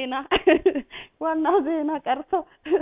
ዜና ዋናው ዜና ቀርቶ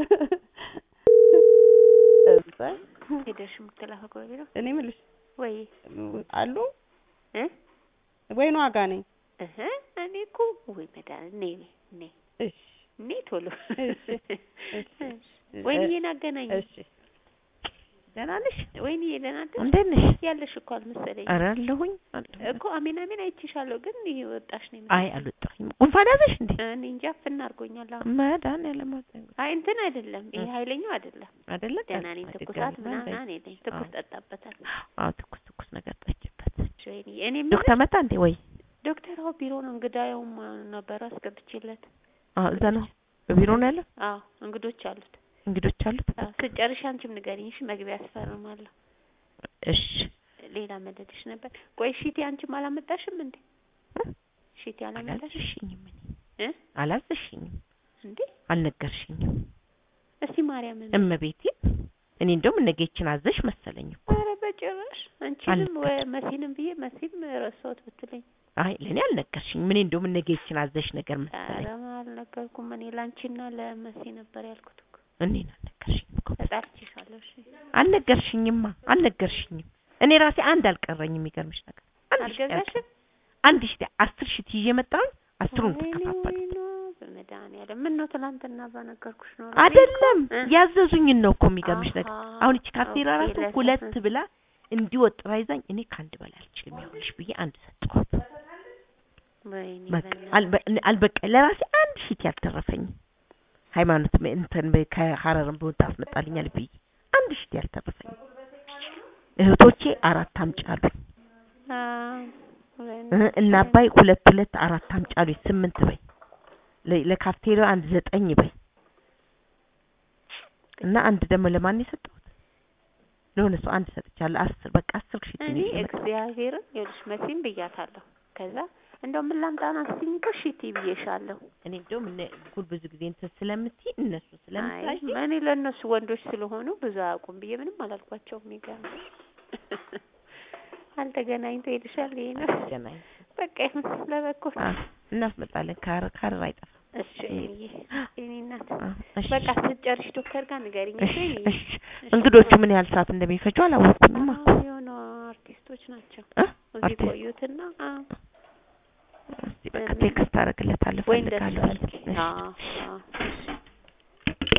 እዛ ሄደሽ የምትላከው ከቢሮ እኔ የምልሽ ወይ አሉ እ ወይኑ ዋጋ ነኝ። እህ እኔ እኮ ወይ መድኃኒት ነይ ነይ እሺ ነይ ቶሎ እሺ፣ እሺ። ወይንዬን አገናኝ እሺ ደህና ነሽ? ወይንዬ ደህና ነሽ እንዴት ነሽ? ያለሽ እኮ አልመሰለኝ ኧረ አለሁኝ አለሁኝ። እኮ አሜን አሜን አይቼሻለሁ ግን ይሄ ወጣሽ ነው አይ አልወጣሁኝም። ጉንፋን ያዘሽ እንዴ? እኔ እንጃ ፍና አድርጎኛል አሁን መድኃኒዓለም አውጣኝ። አይ እንትን አይደለም ይሄ ኃይለኛው አይደለም አይደለ? ደህና ነኝ ድጋሚ ትኩሳት ነው ምናምን እንዴ? የለኝ ትኩስ አዎ። ጠጣበታል አዎ ትኩስ ትኩስ ነገር ጠጭበት። ወይንዬ እኔ ዶክተር የምልሽ መጣ እንዴ ወይ? ዶክተር አዎ ቢሮ ነው እንግዳውም ነበር አስገብቼለት አዎ እዛ ነው በቢሮ ነው ያለው። አዎ እንግዶች አሉት እንግዶች አሉት። አዎ ስጨርሽ አንቺም ንገሪኝ እሺ መግቢያ ያስፈርማለሁ እሺ ሌላ መደድሽ ነበር ቆይ ሺቲ አንቺም አላመጣሽም እንዴ እ? ሺቲ አላመጣሽም አላዘሽኝም እኔ እ አላዘሽኝም፣ እንዴ አልነገርሽኝም። እስቲ ማርያምን እመቤቴ እኔ እንደውም እነጌችን አዘሽ መሰለኝ እኮ። ኧረ በጭራሽ አንቺንም ወይ አልነገርሽም። መሲንም ብዬ መሲም ረሳሁት ብትለኝ አይ ለእኔ አልነገርሽኝም። እኔ እንደውም እነጌችን አዘሽ ነገር ኧረ መሰለኝ። አልነገርኩም እኔ ላንቺና ለመሲ ነበር ያልኩት እኮ እኔን አልነገርሽኝም እኮ። ተጣልቼሻለሁ እሺ አልነገርሽኝማ፣ አልነገርሽኝም። እኔ ራሴ አንድ አልቀረኝም። የሚገርምሽ ነገር አንድ ሺህ አልገዛሽም አንድ ሺህ አስር ሺህ ይዤ መጣሁኝ። አስሩን ወይኔ ተከፋፈሉ። ወይኔ በመድኃኒዓለም ምን ነው ትናንትና በነገርኩሽ ነው አይደለም እ? ያዘዙኝን ነው እኮ የሚገርምሽ ነገር። አሃ፣ አሁን እቺ ካፍቴራ ኦኬ፣ ራሱ ለሰ- ሁለት እ። ብላ እንዲወጥራ ይዛኝ እኔ ከአንድ በላይ አልችልም ይኸውልሽ ብዬ አንድ ሰጠኋት። ወይኔ በቃ በእናትሽ። አልበ- አልበቃ ለራሴ አንድ ሺት ያልተረፈኝም ሃይማኖት ም- እንትን በ- ከሀረርም ብሆን ታስመጣልኛል ብዬ አንድ ሺት ያልተረፈኝም እህቶቼ አራት አምጪ አሉኝ አዎ፣ ወይኔ እ እና አባይ ሁለት ሁለት አራት አምጪ አሉኝ ስምንት በይ ለ- ለካፍቴሪያ አንድ ዘጠኝ በይ እና አንድ ደግሞ ለማን የሰጠሁት ለሆነ ሰው አንድ ሰጥቻለሁ አስር በቃ አስር ሺት እኔ ነው የመጣው። እግዚአብሔርን ይኸውልሽ መሲም ብያታለሁ። ከዛ እንደው ምን ላምጣና ስትይኝ እኮ ሺቲ ብዬሻለሁ። እኔ እንደውም እነ ጉድ ብዙ ጊዜ እንትን ስለምትይ እነሱ አይ ስለምታይ እኔ ለእነሱ ወንዶች ስለሆኑ ብዙ አያውቁም ብዬ ምንም አላልኳቸውም። የሚገርምሽ አልተገናኝቶ ሄድሻል። ይሄ ነው ገናኝ በቃ ይሁን ለበኩል እናስመጣለን። ካር ካር አይጠፋም። እሺ እኔ እኔ እናት አ፣ እሺ፣ በቃ ስትጨርሽ ዶክተር ጋር ንገሪኝ። እሺ፣ እሺ እሺ። እንግዶቹ ምን ያህል ሰዓት እንደሚፈጁ አላወቅኩኝም እኮ አዎ፣ የሆኑ አርቲስቶች ናቸው እ? እዚህ አርቲስት- ቆዩትና አዎ እስቲ በቃ ቴክስት አደርግለታለሁ ወይ እንደሱ እፈልጋለሁ። አድርጊ። እሺ። አዎ አዎ እሺ